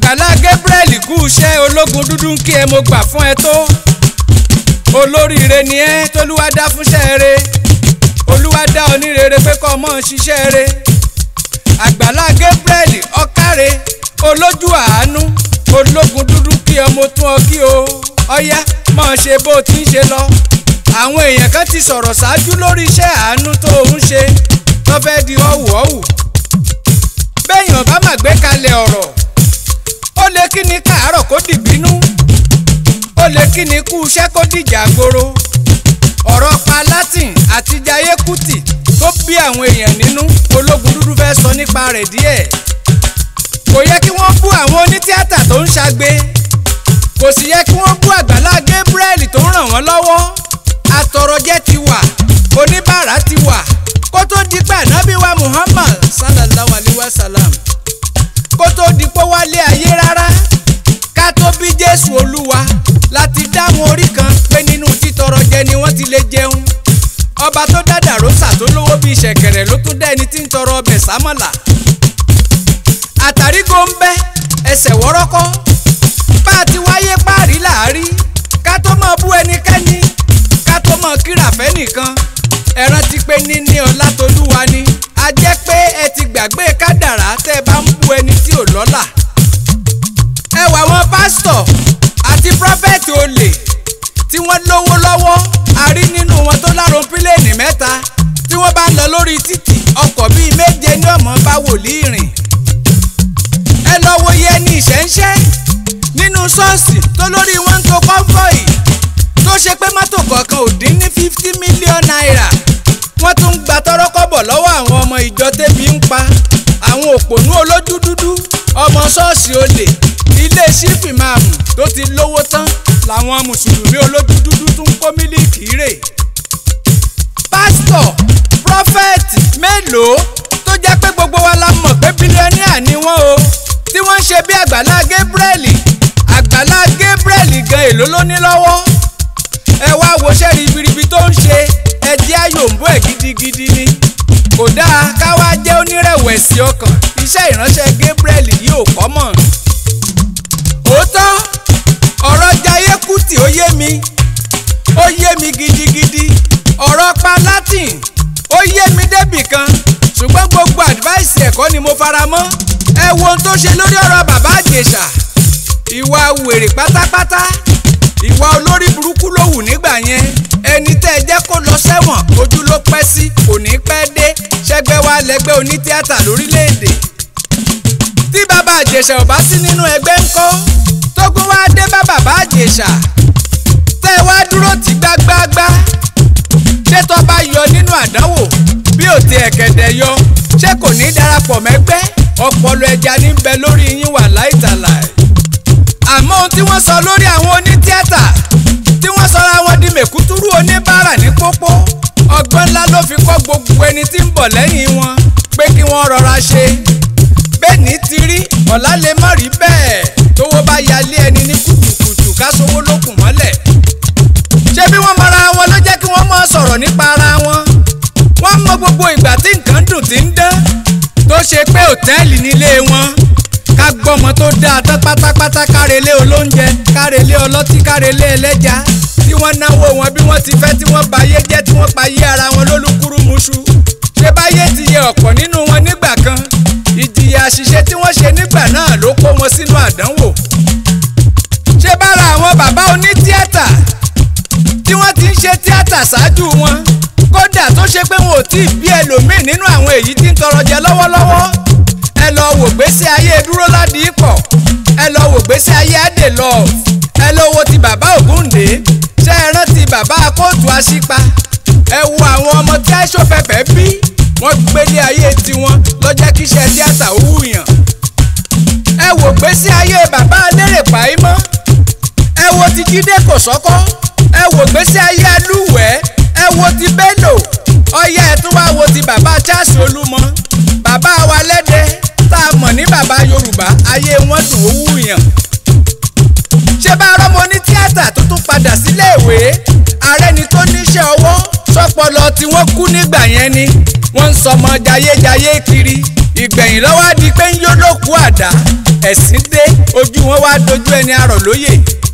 àgbàlá Gabriel kú iṣẹ́ ológun dúdú ń kí ẹ mo gbà fún ẹ tó olóríire ni ẹ tolúwa dá fúnṣẹ́ rẹ olúwa dá onírere pé kọ́ ọmọ ṣiṣẹ́ rẹ àgbàlá Gabriel ọ̀kàrẹ olójú àánú ológun dúdú kí ọmọ tún ọ kí o ọyá mọ̀ ṣe bó o ti ń ṣe lọ àwọn èèyàn kan ti sọ̀rọ̀ ṣáájú lórí iṣẹ́ àánú tó o ń ṣe tó fẹ́ di ọ̀wù ọ̀wù béèyàn bá mà gbé kalẹ̀ ọ̀rọ̀ ó lè kí ni káàárọ̀ kó dìbínú ó lè kí ni kú iṣẹ́ kó dìjà gboro ọ̀rọ̀ pa latin àti jayé kùtì tó bí àwọn èèyàn nínú ológun dúdú fẹ́ sọ nípa rẹ̀ díẹ̀ kò yẹ kí wọ́n bú àwọn onítíátà tó ń ṣagbe kò sì yẹ kí wọ́n bú àgbàlá Gabriel tó ń ràn wọ́n lọ́wọ́ atọrọjẹ ti wà oníbàárà ti wà kó tó di pé ànábì wa Muhammad sallallahu alayhi wa sallam kó tó di pé wálé ayé rárá ká tó bí Jésù Olúwa láti dáhùn orí kan pé nínú títọrọ jẹ ni wọ́n ti lè jẹun ọba tó dá dàrósà tó lówó bíi ṣẹ̀kẹ̀rẹ̀ ló tún dá ẹni tí ń tọrọ ọbẹ̀ sámọ̀là àtàrí góńbẹ́ ẹsẹ̀ wọ́rọ́kọ́ bá a ti wáyé páàrí làárí ká tó mọ̀ bú ẹnikẹ́ni ká tó mọ̀ kíràfẹ́ nìkan ẹran ti pé níní ọlá tolúwa ni a jẹ́ pé ẹ ti gbàgbé kádàrá tẹ́ ẹ bá ń bú ẹni tí ò lọ́lá ẹ wà wọn pásítọ̀ àti prọfẹ̀tì olè tí wọ́n lówó lọ́wọ́ a rí nínú wọn tó lárun pílẹ̀nì mẹ́ta tí wọ́n bá ń lọ lórí títì ọkọ̀ bíi méje ní ọmọ bá wòlíì rìn ẹ lọ wo iye ẹni ìṣẹ́ńṣẹ́ nínú ṣọ́ọ̀ṣì tó lórí wọn ń to kọ́ńfọ̀ì tó ṣe pé mọ́tò kọ̀ọ̀kan ò dín ní fifty million naira wọ́n tún ń gba tọ́rọ́kọ́bọ̀ lọ́wọ́ àwọn ọmọ ìjọ tẹ́bi ń pa àwọn òpònú olójú dúdú ọmọ ṣọ́ọ̀ṣì olè ilé sífì máàmù tó ti lówó tán làwọn mùsùlùmí olójú dúdú tún ń kó mílíkì rè pásítọ̀ prọfẹ̀tì mélòó tó jẹ́ pé gbogbo wa la mọ̀ pé bílíọ̀nìà ni wọ́n o tí wọ́n ń ṣe bí àgbàlá Gabriel àgbàlá Gabriel gan èló ló ní lọ́wọ́ ẹ wá woṣẹ́ ribiribi tó ń ṣe ẹ jẹ́ àyòǹbó ẹ̀ gidigidi ni kò dáa ká wá jẹ́ onírẹ̀wẹ̀sì ọkàn iṣẹ́ ìránṣẹ́ Gabriel yìí ò kọ́ mọ̀ òótọ́ ọ̀rọ̀ Jayé Kútì ó yé mi ó yé mi gidigidi ọ̀rọ̀ pa Latin ó yé mi débì kan ṣùgbọ́n gbogbo advice ẹ̀kọ́ ni mo fara mọ́ ẹ wo ohun tó ṣe lórí ọ̀rọ̀ bàbá Ìjẹ̀ṣà ìwà wèrè pátápátá ìwà olórí burúkú ló wù nígbà yẹn ẹni tẹ́ ẹ jẹ́ kó lọ sẹ́wọ̀n ojú ló pẹ́ sí kò ní pẹ́ dé ṣẹ́gbẹ́ wa lẹ́gbẹ́ onítíátà lórílẹ̀‐èdè tí bàbá Ìjẹ̀ṣà ò bá sí nínú ẹgbẹ́ ńkọ́ tógun wá dé bá bàbá Ìjẹ̀ṣà tẹ́ ẹ wá dúró tì gbágbáágbá ṣé tó bá yọ nínú àdánwò bí ò ti ẹ̀kẹ̀dẹ̀ yọ ṣé kò ní darapọ̀ mẹ́gbẹ́ ọpọlọ ẹja ní bẹ lórí yín wà láìtàláì àmọ́ ohun tí wọ́n sọ lórí àwọn onítíátà tí wọ́n sọra wọn di mèkútúrú oníbàárà ní pópó ọgbọ́n ńlá ló fi kọ́ gbogbo ẹni tí ń bọ̀ lẹ́yìn wọn pé kí wọ́n rọra ṣe bẹ́ẹ̀ni ti rí ọ̀la lè má rí bẹ́ẹ̀ tówó bá yalé ẹni ní kùtùkùtù ká sówó lókùn mọ́lẹ̀ ṣé bí wọ́n mọra wọn ló jẹ́ kí wọ́n mọ̀ sọ̀rọ̀ nípa ara wọn wọ́n mọ gbogbo ìgbà tí nǹkan dùn tí ń dán tó ṣe pé òtẹ́ẹ̀lì nílé wọn ká gbọ́mọ tó dáa tán pátápátá kárelé olóúnjẹ kárelé ọlọ́tí kárelé ẹlẹ́ja tí wọ́n náwó wọn bí wọ́n ti fẹ́ tí wọ́n bayé jẹ́ tí wọ́n payé ara wọn lólúkúrúmuṣu ṣé báyé ti yẹ ọ̀pọ̀ nínú wọn nígbà kan ìjìyà àṣìṣe tí wọ́n ṣe nígbà náà ló kó wọn sínú àdánwò ṣé bára àwọn bàbá onítíátà tí wọ́n ti ń ṣe tíátà ṣáájú wọn kódà tó ṣe pé wọn ò tí ì bí ẹlòmíì nínú àwọn èyí tí ń tọrọ jẹ lọ́wọ́lọ́wọ́ ẹ lọ wò gbèsè ayé dúró ládìí pọ̀ ẹ lọ wò gbèsè ayé adè lọ ẹ lọ wo ti bàbá Ògúndé ṣé ẹ rántí bàbá kóòtù aṣípa ẹ wo àwọn ọmọ tí aṣọ fẹfẹ bí wọ́n gbélé ayé tiwọn lọ́jọ́ kíṣẹ́ tíátà ó wùyàn ẹ wò gbèsè ayé bàbá alérè pàímọ́ ẹ wo ti Jídé Kòsọ́kọ́ ẹ wò gbèsè ayé alúwẹ̀ẹ́ ẹ wo ti Bello ọyá ẹ tún wá wo ti bàbá Charles Olúmọ bàbá wa lẹ́dẹ̀ tá a mọ̀ ní bàbá Yorùbá ayé wọn dùn ó wùyàn ṣé bá rọ́mọ ní tíátà tó tún padà sílé ìwé ààrẹ ni tó níṣẹ́ ọwọ́ sọpọlọ tí wọ́n kú nígbà yẹn ni wọ́n ń sọmọ jayéjayé kiri ìgbẹ̀yìn lọ́wọ́ á di pé ń yó lókù àdá ẹ̀sìn dé ojú wọn wá dojú ẹni arọ̀ lóye.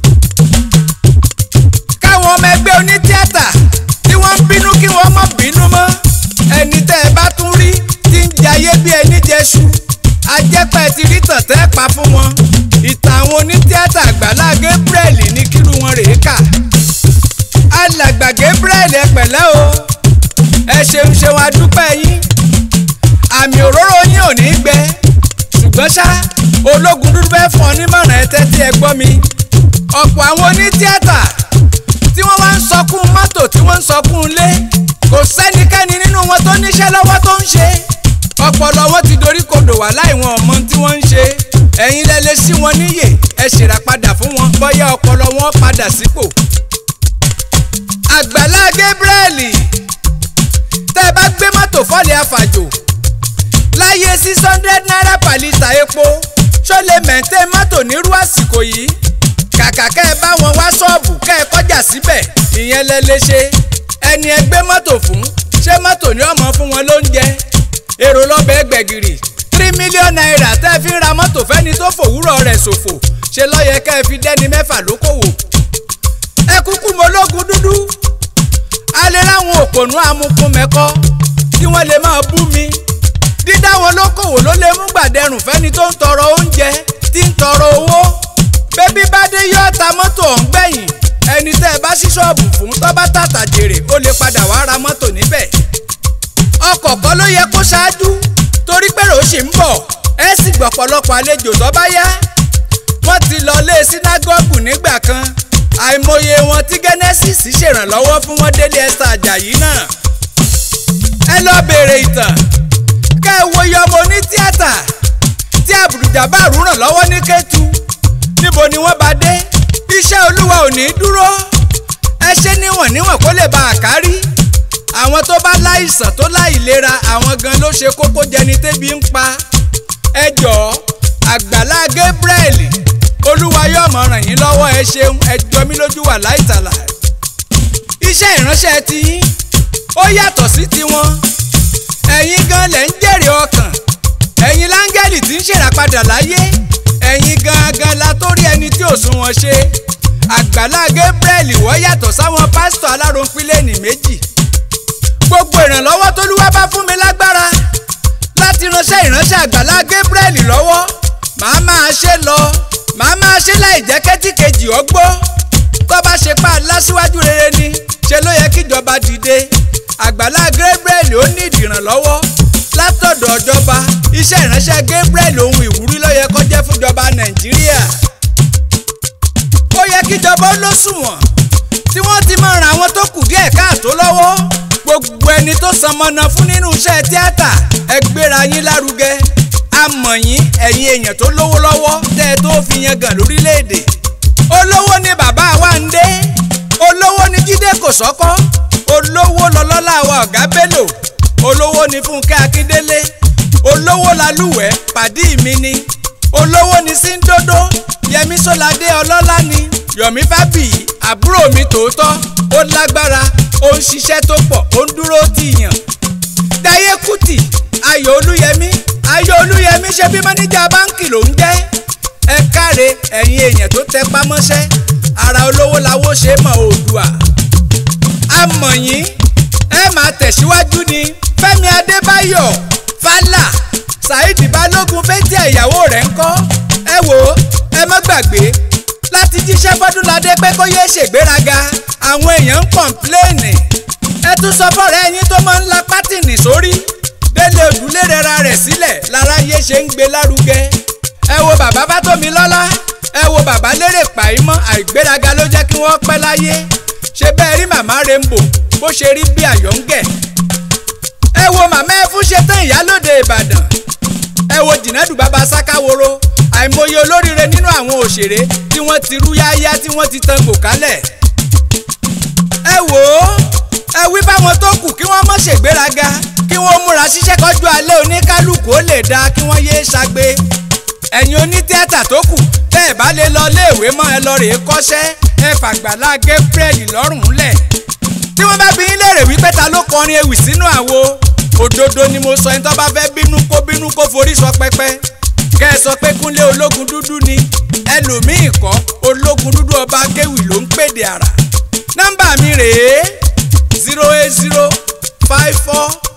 káwọn ọmọ ẹgbẹ́ onítíátà tí wọ́n ń bínú kí wọ́n má bínú mọ́ ẹni tẹ́ ẹ bá tún rí tí ń jayé bí ẹni jẹṣu ajẹ́pẹ́ ti rí tọ̀tẹ́ pa fún wọn ìtàn àwọn onítíátà àgbàlá Gabriel ní kírú wọn rèé kà alàgbà Gabriel ẹ pẹ̀lẹ́ o ẹ ṣeun ṣeun adúpẹ́ yín àmì òróró yín ò ní gbẹ ṣùgbọ́n ṣá ológun dúdú fẹ́ fún ọ nímọ̀ràn ẹ tẹ́tí ẹ gbọ́ mi ọ̀pọ̀ àwọn onítíátà tí wọ́n wá ń sọkún mọ́tò tí wọ́n ń sọkún ilé kò sẹ́nikẹ́ni nínú wọn tó níṣẹ́ lọ́wọ́ tó ń ṣe ọpọlọ wọn ti dorí kodò wà láì wọn ọmọ tí wọ́n ń ṣe ẹ̀yin lẹ lè sí wọn níyè ẹ ṣèrà padà fún wọn bóyá ọpọlọ wọn padà sípò. àgbàlá Gabriel tẹ́ ẹ bá gbé mọ́tò fọ́ọ̀lì àfàjò láyé six hundred naira per litre epo ṣó lè mẹ̀ǹtẹ́ mọ́tò nírú àsìkò yìí kàkà kẹ́ ẹ bá wọn wá ṣọ́ọ̀bù kẹ́ ẹ kọjá síbẹ̀ ìyẹn lẹ lè ṣe ẹni ẹ gbé mọ́tò fún ṣé mọ́tò ní ọmọ fún wọn lóúnjẹ èrò lọ́bẹ̀ gbẹ̀gìrì three million naira tẹ́ ẹ fi ń ra mọ́tò fẹ́ni tó fòwúrọ̀ rẹ̀ ṣòfò ṣe lọ́yẹ kẹ́ ẹ fi dẹ́ni mẹ́fà lókòwò. ẹ kúkú mọ ológun dúdú alẹ́ láwọn òpònú amukun mẹ́kọ́ tí wọ́n lè máa bú mi dídá wọn lókòwò ló lè mú gbàdẹrùn fẹ́ni tó ń tọrọ oúnjẹ tí ń tọrọ owó bébí bá dé yọ ta mọ́tò ọ̀hún gbẹ̀yìn ẹni tẹ́ ẹ bá ṣí ṣọ́ọ̀bù fún tó bá tàtà jèrè ó lè padà wá ra mọ́tò níbẹ̀ ọkọ̀ kan ló yẹ kó ṣáájú torí pé rò ó ṣì ń bọ̀ ẹ sì gbọ̀pọ̀lọpọ̀ àlejò tó bá yá wọ́n ti lọ lé sínágọ́gù nígbà kan àìmọye wọn tí Genesis ṣèrànlọ́wọ́ fún wọn délé Esther Ajayi náà ẹ lọ béèrè ìtàn kẹ́ ẹ wo iye ọmọ oní tíátà tí Abdul-Jabbar ràn lọ́wọ́ ní Kétu níbo ni wọ́n bá dé iṣẹ́ olúwa ò ní dúró ẹ ṣe níwọ̀n níwọ̀n kó lè ba àkárí àwọn tó bá láìsàn tó láìlera àwọn gan ló ṣe kókó jẹni tébi ń pa ẹ jọ̀ọ́ àgbàlá Gabriel olúwa yóò mọ̀ ràn yín lọ́wọ́ ẹ ṣeun ẹ jọ mí lójú wà láìtàlà iṣẹ́ ìránṣẹ́ ti yín ó yàtọ̀ sí tiwọn ẹ̀yin gan lẹ̀ ń jèrè ọkàn ẹ̀yin láńgẹ́lì tí ń ṣèràpadà láyé ẹ̀yin gangan la tó rí ẹni tí ò sunwọ̀n ṣe àgbàlá Gabriel wọ́n yàtọ̀ sáwọn pásítọ̀ aláròpínlẹ̀nì méjì gbogbo ìrànlọ́wọ́ tólúwa bá fún mi lágbára láti ránṣẹ́ ìránṣẹ́ àgbàlá Gabriel lọ́wọ́ màá máa ṣe lọ màá máa ṣe láì jẹ́ kẹ́tì kejì ọgbọ́ tó bá ṣe pa aláṣíwájú rere ni ṣe ló yẹ kíjọba dìde àgbàlá Gabriel ó ní ìdìrànlọ́wọ́ látọ̀dọ̀ ìjọba iṣẹ́ ìránṣẹ́ Gabriel ohun ìwúrí ló yẹ kó jẹ́ fúnjọba Nàìjíríà ó yẹ kíjọba ó lóṣùwọ̀n tí wọ́n ti máa ran àwọn tó kù díẹ̀ káàtó lọ́wọ́ gbogbo ẹni tó sanmọ́nà fún nínú iṣẹ́ tíátà ẹ gbéra yín lárugẹ amọ̀ yín ẹ̀yin èèyàn tó lówó lọ́wọ́ tẹ́ ẹ tó fi yan gàn lórílẹ̀‐èdè olówó ni bàbá wa ń dé olówó ni Jídé Kòsọ́kọ́ olówó lọ́lọ́lá wa ọ̀gá Bello olówó ni Fúnkẹ́ Akíndélé olówó lalúwẹ̀ pàdí mi ni olówó ni Síndodo Yẹmí Sọ́ládé ọlọ́lá ni Yọ̀mí Fábíyì àbúrò mi tòótọ́ ó lágbára ó ń ṣiṣẹ́ tó pọ̀ ó ń dúró tìyàn Táyé Kùtì Ayọ̀ Olúyẹmí Ayọ̀ Olúyẹmí ṣe bí mọ́níjà báńkì ló ń jẹ́ ẹ káre ẹ̀yin èèyàn tó tẹ pamọ́ṣẹ́ ara olówó lawó ṣe mọ̀ Oòduà amọ̀ yín ẹ máa tẹ̀síwájú ni Fẹ́mi Adébáyọ̀ Fálà Saheed Balógun fẹ́tí ìyàwó rẹ̀ ń kọ́ ẹ wò ó ẹ má gbàgbé láti jíṣẹ́ fọ́dúnladé pé kó yéé ṣègbéraga àwọn èèyàn ń kọ̀ǹpléènì ẹ tún sọ fọ́ọ̀rẹ́ ẹyin tó máa ń la pátìnì sórí délé òdúlé rẹra rẹ̀ sílẹ̀ lára yé ṣe ń gbé lárugẹ ẹ wo bàbá Fátómilọ́lá ẹ wo bàbá lérè pàímọ́ àìgbéraga ló jẹ́ kí wọ́n pẹ́ láyé ṣe bẹ́ẹ̀ rí màmá Rainbow bó ṣe rí bí àyọ̀ǹgẹ̀ ẹ wo màmá ẹ fún ṣe tán ìyálòde Ìbàdàn ẹ wo jìnnàdù bàbá sákáworo àìmọye olóríire nínú àwọn òṣèré tí wọ́n ti rú yáyá tí wọ́n ti tan gòkálẹ̀ ẹ wò ó ẹ wí báwọn tó kù kí wọ́n mọ̀ ṣègbéraga kí wọ́n múra ṣiṣẹ́ kọjú alẹ́ oníkálukú ó lè dáa kí wọ́n yéé ṣagbe ẹ̀yin onítíátà tó kù tẹ́ ẹ̀ bá lè lọ léèwé mọ́ ẹ lọ rèé kọ́ṣẹ́ ẹ fàgbàlá Gabriel lọ́rùn lẹ̀ tí wọ́n bá bí yín léèrè wípé ta ló kọrin ewì sínú àwo òdodo ni mo sọ ẹni tó bá fẹ́ bínú kó bínú kó forí sọ pẹ́pẹ́ kẹ́ ẹ sọ pé kúnlé ológun dúdú ni ẹlòmíì kọ́ ológun dúdú ọba akéwì ló ń pèdè àrà nọ́mbà mi rèé zero eight zero five four